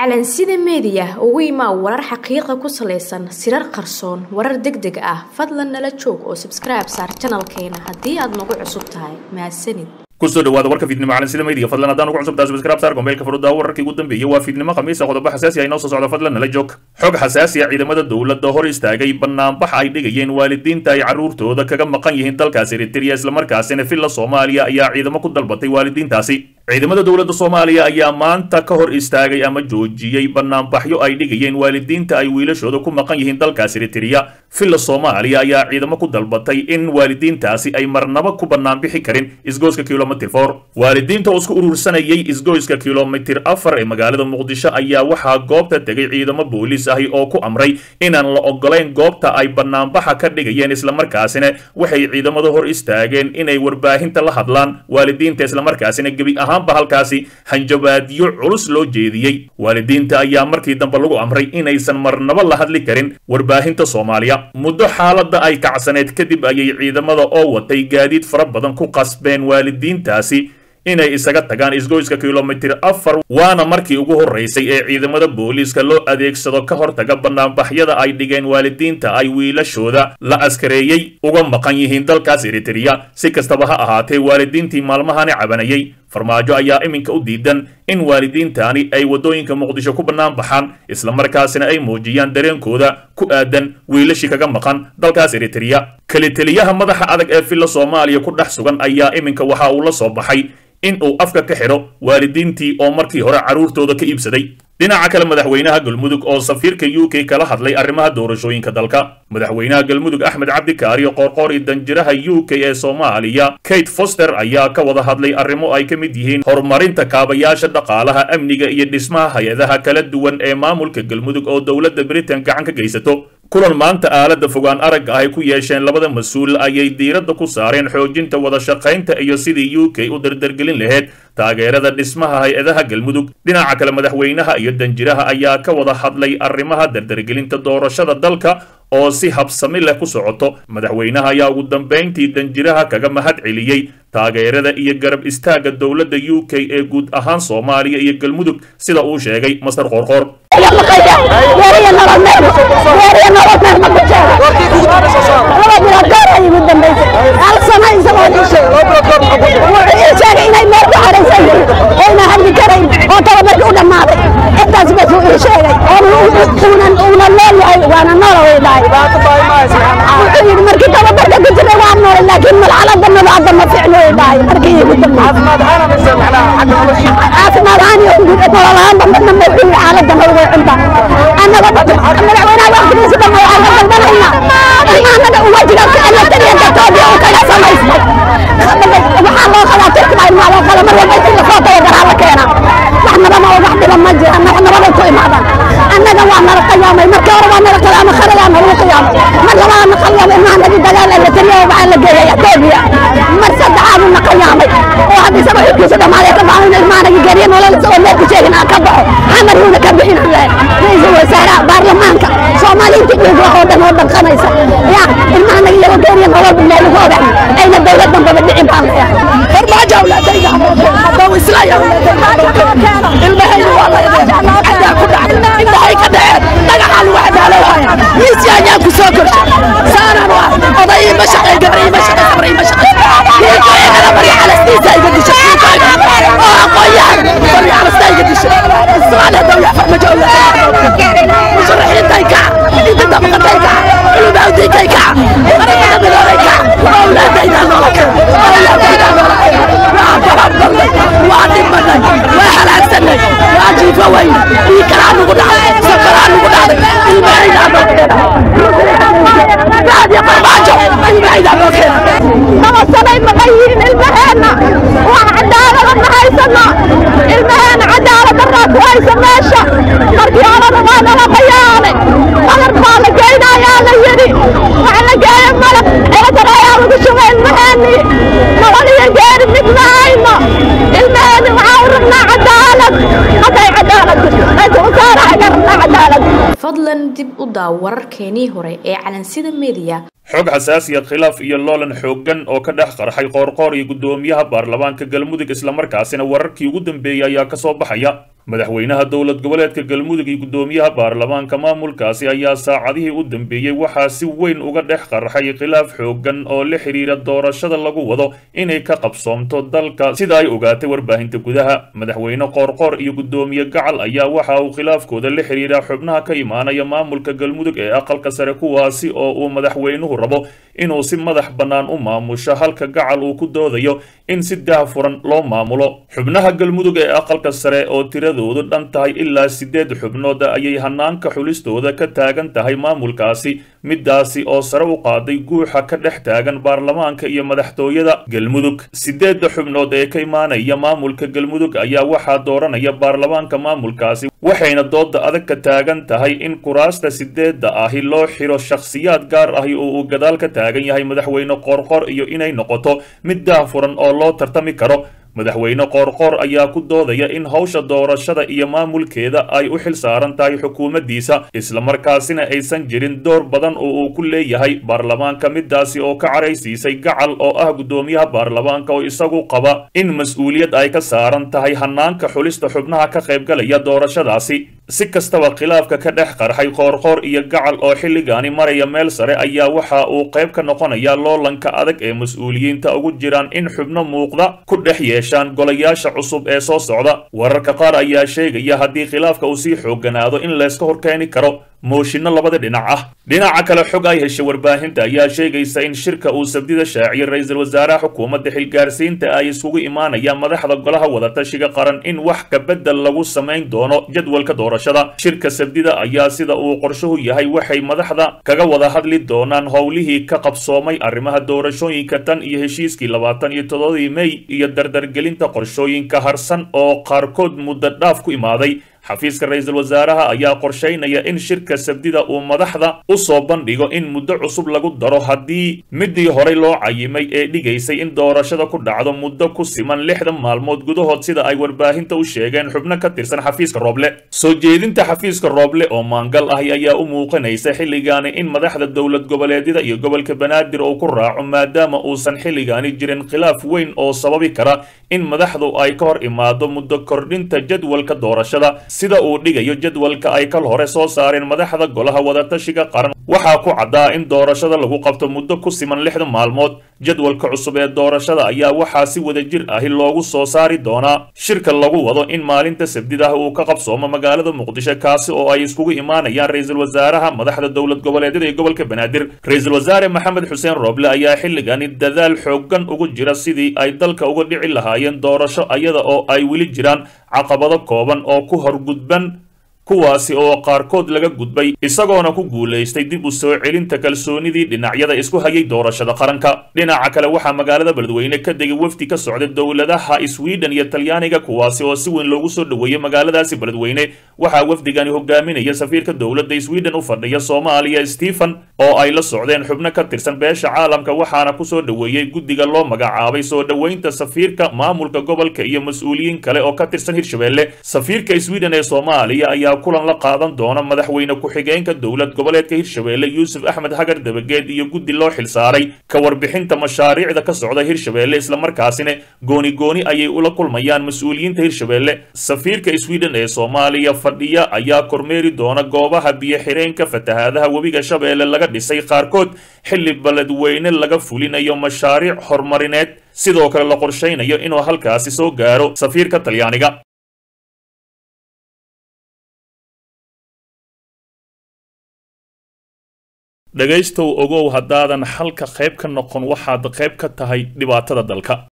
calansida meediya ugu imaa warar xaqiiqa ku salaysan sirar qarsoon warar deg deg ah fadlan nala joog oo sabskribe saar janalkeena haddii aad nagu cusub tahay mahadsanid kusoo dhawaada warka fiidnimo calansida media fadlan haddaan ugu cusubtahay subscribe saar gombeelka furudda wararkii ugu dambeeyay waa fiidnimo khamiisa qodobo xasaasi ah inoo soo socda fadlan nala joog xog xasaasi ah ciidamada dowladda hor istaagay banaanbax ay dhigayeen waalidiinta ay carruurtooda kaga maqan yihiin dalkaasi eritrea islamarkaasina villa soomaaliya ayaa ciidamo ku dalbatay waalidiintaasi ciidamada dowladda soomaaliya ayaa maanta ka hor istaagay ama joojiyey banaanbaxyo ay dhigayeen waalidiinta ay wiilashooda ku maqan yihiin dalkaas eritrea villa soomaaliya ayaa ciidamo ku dalbatay in waalidiintaasi ay marnaba ku banaanbixi karin isgoyska kilomitr for waalidiinta oo isku urursanayay isgoyska kilomitir afar ee magaalada muqdisho ayaa waxaa goobta tegay ciidamo booliis ahi oo ku amray inaan la ogolayn goobta ay banaanbaxa ka dhigayeen islamarkaasina waxay ciidamada hor istaageen inay warbaahinta la hadlaan waalidiinta islamarkaasina gebi ahaanba halkaasi hanjabaadyo culus loo jeediyey waalidiinta ayaa markii dambe lagu amray inaysan marnaba la hadli karin warbaahinta soomaaliya muddo xaaladda ay kacsaneed kadib ayay ciidamada oo watay gaadiid fara badan ku qasbeen waalidiintaasi inay isaga tagaan isgoyska kilomitir afar waana markii ugu horraysay ee ciidamada booliiska loo adeegsado ka hortaga banaanbaxyada ay dhigeen waalidiinta ay wiilashooda la askareeyey uga maqan yihiin dalkaas eritrea si kastaba ha ahaatee waalidiintii maalmahani cabanayay farmaajo ayaa iminka u diidan in waalidiintaani ay waddooyinka muqdisho ku bannaan baxaan islamarkaasina ay muujiyaan dareenkooda ku aadan wiilashii kaga maqan dalkaas eritrea keliteliyaha madaxa adag ee villa soomaaliya ku dhex sugan ayaa iminka waxa uu la soo baxay in uu afka ka xidho waalidiintii oo markii hore carruurtooda ka iibsaday dhinaca kale madaxweynaha galmudug oo safiirka u k kala hadlay arrimaha doorashooyinka dalka madaxweynaha galmudug axmed cabdikaariyo qoorqoor iyo danjiraha u k ee soomaaliya kate foster ayaa ka wada hadlay arrimo ay ka mid yihiin horumarinta kaabayaasha dhaqaalaha amniga iyo dhismaha hay-adaha kala duwan ee maamulka galmudug oo dowladda britain gacan ka geysato kulan maanta aaladda fogaan aragga ah ay ku yeesheen labada mas-uul ayay diiradda ku saareen xoojinta wada shaqaynta iyo sidii u k u dardargelin lahayd taageerada dhismaha hay-adaha galmudug dhinaca kale madaxweynaha iyo danjiraha ayaa ka wada hadlay arrimaha dardargelinta doorashada dalka oo si habsami leh ku socoto madaxweynaha ayaa ugu dambayntii danjiraha kaga mahad celiyey taageerada iyo garab istaagga dowladda u k ee guud ahaan soomaaliya iyo galmudug sida uu sheegay master qoorqoor markii tababarka ku jira waa nool laakiin malxalada nadaada ma fiicno dhahay markii igu caafimaad ahaan iyo nololahaanba midna ma xuyi xaalada nologa cunta annaga madaxweynaha waqtigiisa dhan waxaan ka dalbanayna ilmaanada uwajiga lataliya gatoobiya uu kaga samaystay waxaa loo qabaa turkiba ilmaa loo qala mar walba intii lasoo tababaraa la keena wax nabama oo wax dhiba ma jira wax nabaday ku imaadaan annaga waa nala qiyaamay markii hore waa nala qiyaamay kharayaa nalagu qiyaamay mar labaad na qiyaamay ilmaha nagi dagaal ee lataliya waxaa la geeyay etoobiya mar saddexaadu na qiyaamay oo hadda isaga xilkiisa dhammaaday ka baxo in ilmaha nagi geeriya nolol isagoo meelku sheegin aan ka baxo xamar yuuna ka bixin lahay ra-iisul wasaaraha baarlamaanka soomaaliintii dhiig wax oo dhan oo dhanqanaysa ya ilmaha nagi iyagoo geeriya nolol meel ugu ogax ayna dowlad dambaba dhicin baan leeyahay farmaajo awlaadayda haddau islaya ilmahayna waa la cadaa ku dhacay indhahay ka dhaceen dhagaxaa lagu cadaalowhaya miisi ayaa ku soo korshay saanaan waa oday ima shaqay gabar ima shaqay sabar ima shaqay wiilkaygana barya calastiisa iga dishay oo aqoon-yahan barya calasta iga dishay islaan haddau yaa farmajo musharaxiintay kaca inta dabaqatay kaca culumawdiinkay kaca qaramada midoobay kaca awlaadaydaa noola keen awlaadaydaa noola keen waa baranbalnay waa dhimanay waa halaagsanay waa jiifa weyn ii kalaa nugu dhacday safaraa nugu dhacday ilmahaydaa noo keena raadiyo farmaajo ilmahaydaa noo keena nabasanay maqan yihiin ilmaheenna wax cadaalada ma haysano ilmaheena cadaalad daraa ku haysa meesha markii horena waa nala qayaanay qalab baa la geynayaa la yidhi wax la geeyo malab eedar ayaa lagu shubay ilmaheenii nolol iyo geeri mid ma hayno ilmaheeni waxaa u rabnaa cadaalad hadday cadaalad jirto usaaraha ka rabnaa cadaalad fadlan dib u daaw wararkeenii hore ee calansida media xog xasaasiya khilaaf iyo loolan xooggan oo ka dhex qarxay qoorqoor iyo guddoomiyaha baarlamaanka galmudug islamarkaasina wararkii ugu dambeeyey ayaa ka soo baxaya madaxweynaha dowlad goboleedka galmudug iyo guddoomiyaha baarlamaanka maamulkaasi ayaa saacadihii u dambeeyey waxaa si weyn uga dhex qarxay khilaaf xooggan oo la xidhiira doorashada lagu wado inay ka qabsoomto dalka sida ay ogaatay warbaahinta gudaha madaxweyne qoorqoor iyo guddoomiye gacal ayaa waxa uu khilaafkooda la xidhiira xubnaha ka imaanaya maamulka galmudug ee aqalka sare kuwaasi oo uu madaxweynuhu rabo inuu si madax bannaan u maamusho halka gacal uu ku doodayo in si daahfuran loo maamulo xubnaha galmudug ee aqalka sare oo tiradoodu dhan tahay ilaa siddeed xubnood ayay hanaanka xulistooda ka taagan tahay maamulkaasi midaasi oo sare u qaaday guuxa ka dhex taagan baarlamaanka iyo madaxtooyada galmudug siddeedda xubnood ee ka imaanaya maamulka galmudug ayaa waxaa dooranaya baarlamaanka maamulkaasi waxayna dooda adag ka taagan tahay in kuraasta sideedda ahi loo xiro shakhsiyaad gaar ahi oo uu gadaal ka taagan yahay madaxweyne qoorqoor iyo inay noqoto mid daahfuran oo loo tartami karo madaxweyne qoorqoor ayaa ku doodaya in hawsha doorashada iyo maamulkeeda ay u xil saaran tahay xukuumaddiisa islamarkaasina aysan jirin door badan oo uu ku leeyahay baarlamaanka midaasi oo ka caraysiisay gacal oo ah guddoomiyaha baarlamaanka oo isagu qaba in mas-uuliyad ay ka saaran tahay hanaanka xulista xubnaha ka qaybgalaya doorashadaasi si kastaba khilaafka ka dhex qarxay qoorqoor iyo gacal oo xilligaani maraya meel sare ayaa waxa uu qayb ka noqonaya loolanka adag ee mas-uuliyiinta ugu jiraan in xubno muuqda ku dhex yeeshaan golayaasha cusub ee soo socda wararka qaar ayaa sheegaya haddii khilaafka uu sii xoogganaado in layska horkeeni karo mooshinno labada dhinac ah dhinaca kale xog ay heshay warbaahinta ayaa sheegaysa in shirka uu sabdida shaaciyay ra-iisul wasaaraha xukuumadda xilgaarsiinta ay isugu imaanayaan madaxda golaha wadatashiga qaran in wax kabedel lagu samayn doono jadwalka doorashada shirka sabdida ayaa sida uu qorshuhu yahay waxay madaxda kaga wada hadli doonaan howlihii ka qabsoomay arrimaha doorashooyinka tan iyo heshiiskii labaatan iyo toddobadii mey iyo dardargelinta qorshooyinka harsan oo qaarkood muddo dhaaf ku imaaday xafiiska ra-iisul wasaaraha ayaa qorshaynaya in shirka sabdida uu madaxda u soo bandhigo in muddo cusub lagu daro haddii midii horey loo cayimay ee dhigaysay in doorashada ku dhacdo muddo ku siman lixdan maalmood gudahood sida ay warbaahinta u sheegeen xubno ka tirsan xafiiska rooble soo jeedinta xafiiska rooble oo maangal ahi ayaa u muuqanaysa xilligaani in madaxda dowlad goboleedyada iyo gobolka banaadir uu ku raaco maadaama uusan xilligaani jirin khilaaf weyn oo sababi kara in madaxdu ay ka hor imaado muddo kordhinta jadwalka doorashada sida uu dhigayo jadwalka ay kal hore soo saareen madaxda golaha wadatashiga qaran waxaa ku caddaa in doorashada lagu qabto muddo ku siman lixdan maalmood jadwalka cusub ee doorashada ayaa waxaa si wada jir ahi loogu soo saari doonaa shirka lagu wado in maalinta sabdidah uu ka qabsoomo magaalada muqdisho kaasi oo ay iskugu imaanayaan ra-iisul wasaaraha madaxda dowlad goboleedyada iyo gobolka banaadir ra-iisul wasaare maxamed xuseen rooble ayaa xilligani dadaal xooggan ugu jira sidii ay dalka uga dhici lahaayeen doorasho ayada oo ay weli jiraan caqabado kooban oo ku horgudban kuwaasi oo qaarkood laga gudbay isagoona ku guulaystay dib u soo celinta kalsoonidii dhinacyada isku hayay doorashada qaranka dhinaca kale waxaa magaalada beledweyne ka degay wafdi ka socda dowladaha sweden iyo talyaaniga kuwaasi oo si weyn loogu soo dhoweeyey magaaladaasi beledweyne waxaa wafdigani hogaaminaya safiirka dowladda sweden u fadhiya soomaaliya stephen oo ay la socdeen xubno ka tirsan beesha caalamka waxaana kusoo dhoweeyey guddiga loo magacaabay soo dhoweynta safiirka maamulka gobolka iyo mas-uuliyiin kale oo ka tirsan hirshabelle safiirka sweden ee soomaaliya ayaa kulan la qaadan doona madaxweyne ku-xigeenka dowlad goboleedka hirshabelle yuusuf axmed hagar dabageed iyo guddi loo xilsaaray ka warbixinta mashaariicda ka socda hirshabelle islamarkaasina gooni gooni ayay ula kulmayaan mas-uuliyiinta hirshabelle safiirka sweden ee soomaaliya fadhiya ayaa kormeeri doona goobaha biyo-xireenka fatahaadaha webiga shabeelle laga dhisay qaarkood xilli beledweyne laga fulinayo mashaariic horumarineed sidoo kale la qorshaynayo inuu halkaasi soo gaaro safiirka talyaaniga dhegaystow ogow haddaadan xalka qayb ka noqon waxaad qayb ka tahay dhibaatada dalka